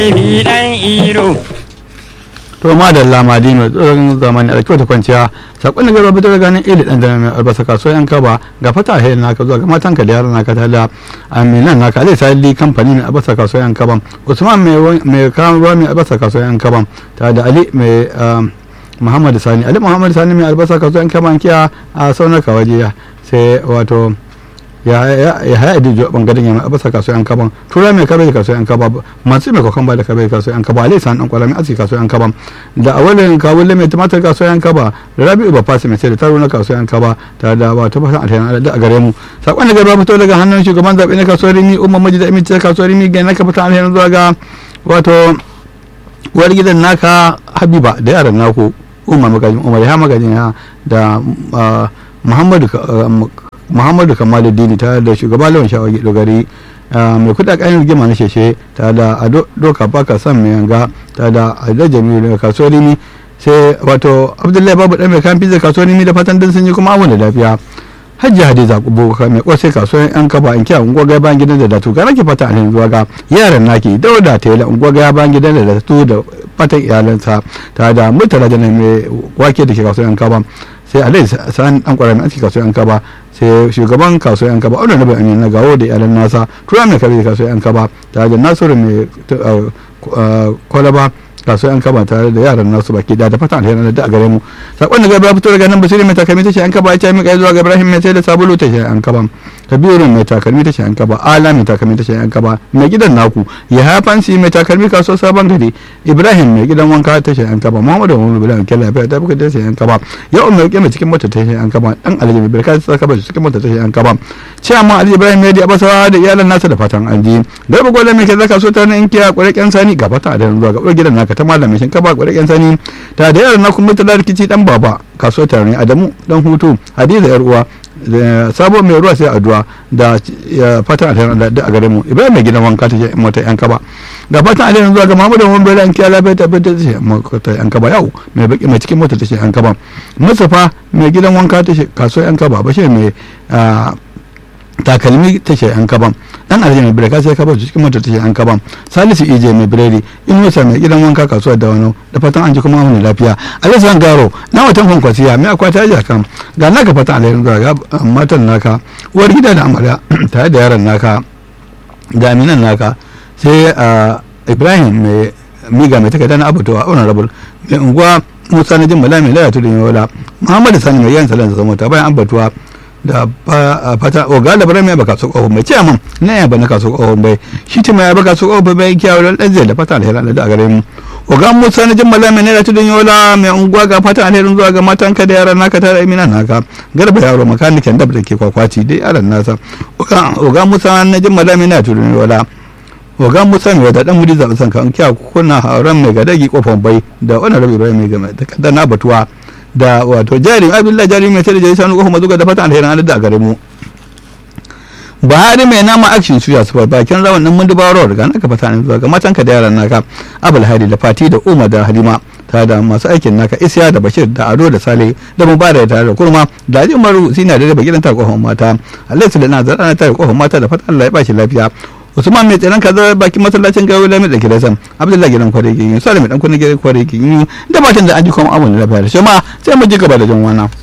Ibi dan iro. to ma da lamadi mai tsoron zamani a kyauta kwanciya sakon da gaba fitar ganin ili dan dana mai albasa kasuwa yan kaba ga fata hayar naka zuwa ga matan ka da yaran naka ta da aminan naka alai sali kamfani mai albasa kasuwa yan kaban usman mai kawo ruwa mai albasa kasuwa yan kaban ta da ali mai muhammadu sani ali muhammadu sani mai albasa kasuwa yan kaban kiya a saunaka waje sai wato ya haya da jo bangaren yamma abasa kaso yan kaban tura mai kabe kaso yan kaba masu mai kokon ba da kabe kaso yan kaba alaisan dan kwala mai aski kaso yan kaban da awalin kawulle mai tumatir kaso yan kaba da rabi'u ba fasi mai sai da taro na kaso yan kaba tare da ba ta fatan alheri da a gare mu sakon da gaba fito daga hannun shugaban zabe na kaso rimi umma maji da imice kaso rimi ga naka fatan alheri zuwa ga wato uwar gidan naka habiba da yaran naku umma magajin umar ya magajin ya da muhammadu muhammadu kamaluddini tare da shugaba lawan shawagi dogari mai kuɗa kayan rigima na sheshe tare da ado doka baka san mai yanga tare da ado jamilu daga kasuwar rimi sai wato abdullahi babu ɗan mai kayan pizza kasuwar rimi da fatan dan sun yi kuma awon da lafiya hajji hadiza kubo mai kwasai kasuwar yan kaba in kiya unguwa gaya bayan gidan da datu ga nake fata alhin zuwa ga yaran naki dauda tela unguwa gaya bayan gidan da datu da fatan iyalansa tare da mutala da mai wake da ke kasuwar yan kaba sai alai sa'an dan kwarami aski kasuwar yan kaba sai shugaban kasuwar yan kaba auna na bayan na gawo da iyalan nasa tura mai kare kasuwar yan kaba tare da nasiru mai kwalaba kasuwar yan kaba tare da yaran nasu baki da da fatan alheri da a gare mu sakon da gaba fito daga nan basiri mai takalmi tashi yan kaba ya ce mika zuwa ga ibrahim mai sai da sabulu tashi yan kaba kabiru mai takalmi tashi yan kaba ala mai takalmi tashi yan kaba mai gidan naku ya hafansi mai takalmi kasuwar sabon gari ibrahim mai gidan wanka tashi yan kaba muhammadu muhammadu bilan kella ya ta buka tashi yan kaba ya umar mai cikin mota tashi yan kaba dan alhaji mai barka ta kaba cikin mota tashi yan kaba ciyaman alhaji ibrahim mai da abasawa da iyalan nasa da fatan alji garba gwada mai kaza kasuwar ta nan inkiya kwarekken sani ga fata da zuwa ga gidan naka ta malamin shinkafa kwarekken sani ta da yaran naku mutala rikici dan baba kasuwar ta ne adamu dan hutu hadiza yar uwa sabo mai ruwa sai addu'a da fatan alherin da a gare mu ibrahim mai gidan wanka ta ce mota yan kaba da fatan alherin zuwa ga mamudu mun bai an kiya lafiya ta bai ta ce mota yan kaba yau mai baki mai cikin mota ta ce yan kaba musafa mai gidan wanka ta ce kasuwar yan kaba bashir mai takalmi ta ce yan kaban dan alhaji mai birka sai kaba cikin mota ta ce yan kaban salisu ije mai biredi in wasa mai gidan wanka kasuwar da wano da fatan an ji kuma mun lafiya alisan garo na watan kwankwasiya mai akwata ya kan ga naka fatan alherin zuwa ga matan naka uwar gida da amarya tare da yaran naka da aminan naka sai ibrahim mai miga mai takarda na abubuwa honorable mai unguwa musa na jin bala mai lalata da yola muhammadu sani mai yan salan zama ta bayan abatuwa da fata o ga labaran mai baka so ko mai ce mun na ya bana kaso ko bai shi ta mai baka so ko bai kiyawo dan dan zai da fata alheri da gare mu o ga musa na jimmala mai ne da tudun yola mai unguwa ga fata alherin zuwa ga matan ka da yaran naka tare amina naka garba yaro makanikin dab da ke kwakwaci dai yaran nasa o ga musa na jimmala mai ne da tudun yola ogan musa mai wata dan muri zaɓen sanka an kiya kuna hauran mai gadagi kofan bai da wani rabi rai mai game da na batuwa da wato jari abdullahi jari mai sai da jari sanu kofan mazuga da fatan alherin an da a gare mu buhari mai nama action suya su bakin rawan nan mundu baro daga naka fata ne zuwa ga matan ka da yaran naka abul hadi da fati da umar da halima tare da masu aikin naka isya da bashir da ado da sale da mubarak tare da kurma da ali umaru sina da raba gidan ta kofan mata alaihi sallallahu alaihi wasallam tare kofan mata da fatan Allah ya bashi lafiya usman mai tsaron kaza bakin masallacin gawo lami da kira sam abdullahi gidan kware ke yi salim dan kunna gidan kware ke yi da batan da an ji kuma abun da lafiya da shi ma sai mu ji gaba da jan wana